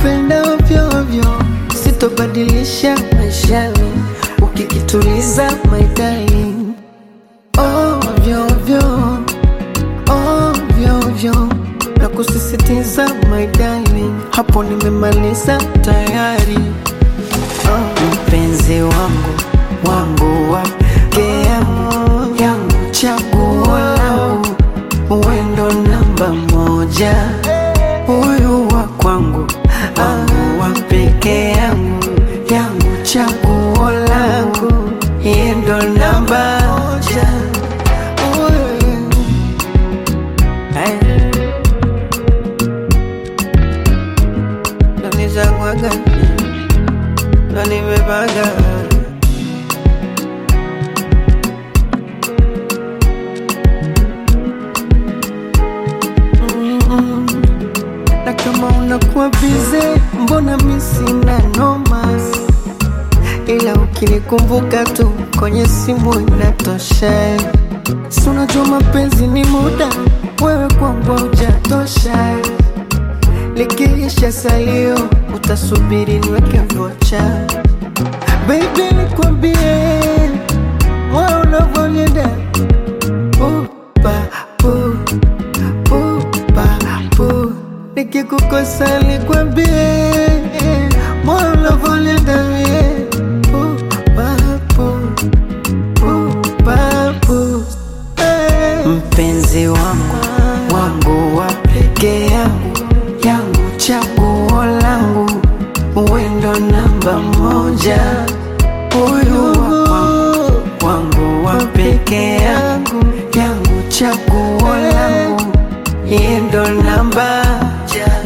kupenda ovyo ovyo, sitobadilisha maishani, ukikituliza my darling, ovyo ovyo, ovyo ovyo, na kusisitiza my darling, hapo nimemaliza tayari. Oh, mpenzi wangu wangu wa pekee yangu yangu, chaguo langu, wendo namba moja, huyu wa kwangu wangu wa pekee yangu yangu, chaguo langu, yeye ndo namba moja. Huyu. Hey. Ndo nishakwaga, ndo nimepaga na kama unakuwa bize, mbona mi sina noma, ila ukinikumbuka tu kwenye simu inatosha. Si unajua mapenzi ni muda, wewe kwangu hujatosha. Likiisha salio, utasubiri niweke vocha. Baby, nikwambie moyo unavyonienda upa pu pupa pu nikikukosa nikwambie moyo unavyonienda mie pupa pu pupa pu Eh. mpenzi wangu wangu wa pekee yangu yangu chaguo langu wendo namba moja huyu wa kwangu wangu wa pekee yangu yangu chaguo langu yeye ndo namba moja